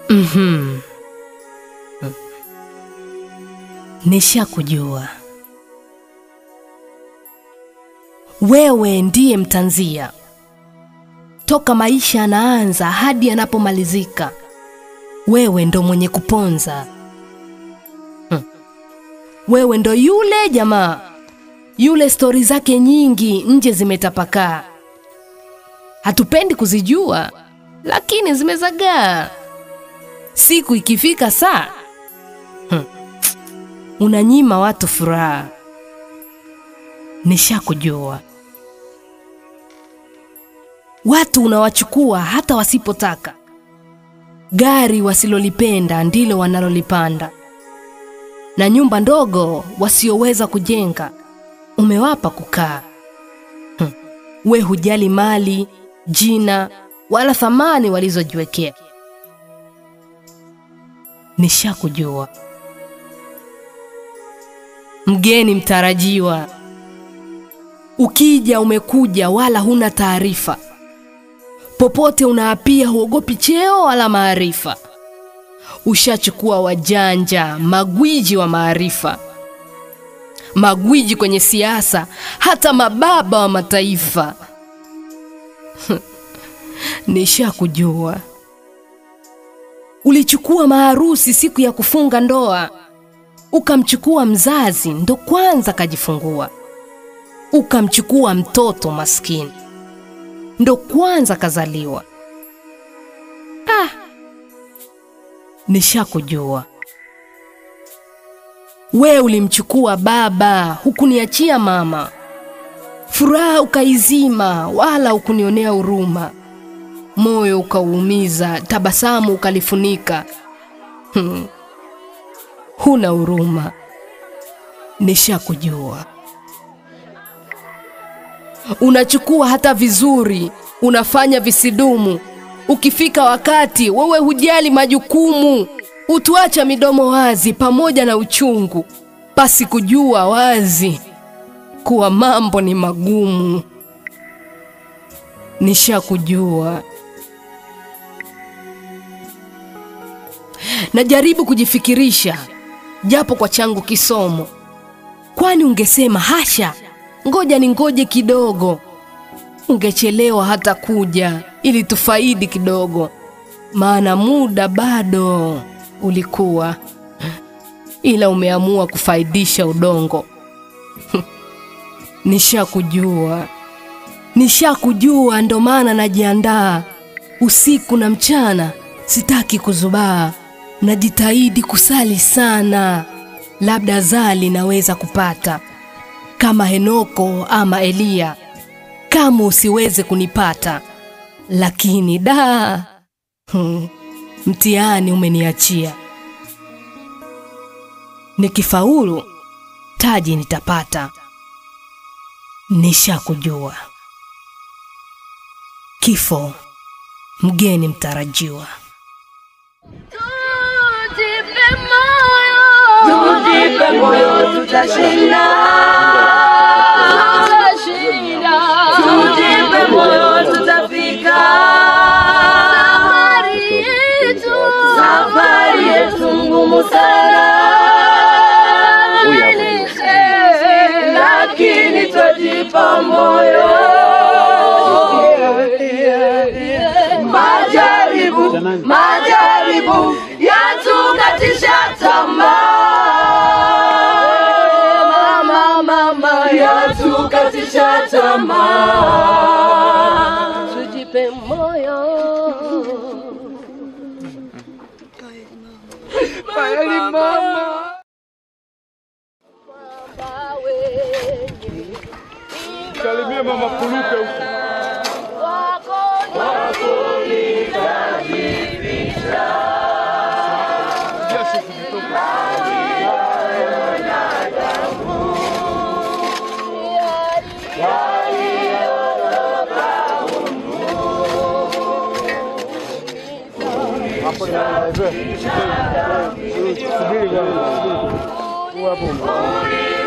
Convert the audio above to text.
Mhm. Nishakujua wewe ndiye mtanzia toka maisha yanaanza hadi yanapomalizika. Wewe ndo mwenye kuponza. Hmm. Wewe ndo yule jamaa yule, stori zake nyingi nje zimetapakaa, hatupendi kuzijua, lakini zimezagaa. Siku ikifika saa hmm. unanyima watu furaha. Nishakujua watu unawachukua hata wasipotaka. Gari wasilolipenda ndilo wanalolipanda, na nyumba ndogo wasioweza kujenga umewapa kukaa. Hmm. We hujali mali, jina wala thamani walizojiwekea. Nishakujua mgeni mtarajiwa, ukija umekuja, wala huna taarifa popote unaapia, huogopi cheo wala maarifa. Ushachukua wajanja, magwiji wa maarifa, magwiji kwenye siasa, hata mababa wa mataifa. Nishakujua ulichukua maharusi siku ya kufunga ndoa, ukamchukua mzazi ndo kwanza kajifungua, ukamchukua mtoto maskini ndo kwanza kazaliwa. Ah, nishakujua we ulimchukua baba, hukuniachia mama, furaha ukaizima, wala hukunionea huruma, moyo ukauumiza, tabasamu ukalifunika. Hmm. Huna huruma. Nishakujua unachukua hata vizuri, unafanya visidumu. Ukifika wakati wewe hujali majukumu, utuacha midomo wazi pamoja na uchungu, pasi kujua wazi kuwa mambo ni magumu. Nishakujua. Najaribu kujifikirisha japo kwa changu kisomo, kwani ungesema hasha ngoja ni ngoje kidogo, ungechelewa hata kuja ili tufaidi kidogo, maana muda bado ulikuwa, ila umeamua kufaidisha udongo. Nishakujua, nishakujua, ndo maana najiandaa usiku na mchana, sitaki kuzubaa, najitahidi kusali sana, labda zali naweza kupata kama Henoko ama Eliya, kama usiweze kunipata. Lakini da, hmm, mtihani umeniachia. Nikifaulu taji nitapata. Nishakujua, kifo mgeni mtarajiwa. Tujipe moyo, Tujipe moyo, tutashinda. tutashinda. Tujipe moyo, tutafika. Safari yetu, Safari yetu ngumu sana, lakini twajipa moyo. Majaribu, majaribu yatukatisha tamaa, mama, mama, yatukatisha tamaa. tujipe moyo. Kweli mama. Baba wenye Salimie mama Kuluke huko. wako Jasho kujitoka. Hapo ni subiri bwana. Subiri. Hapo.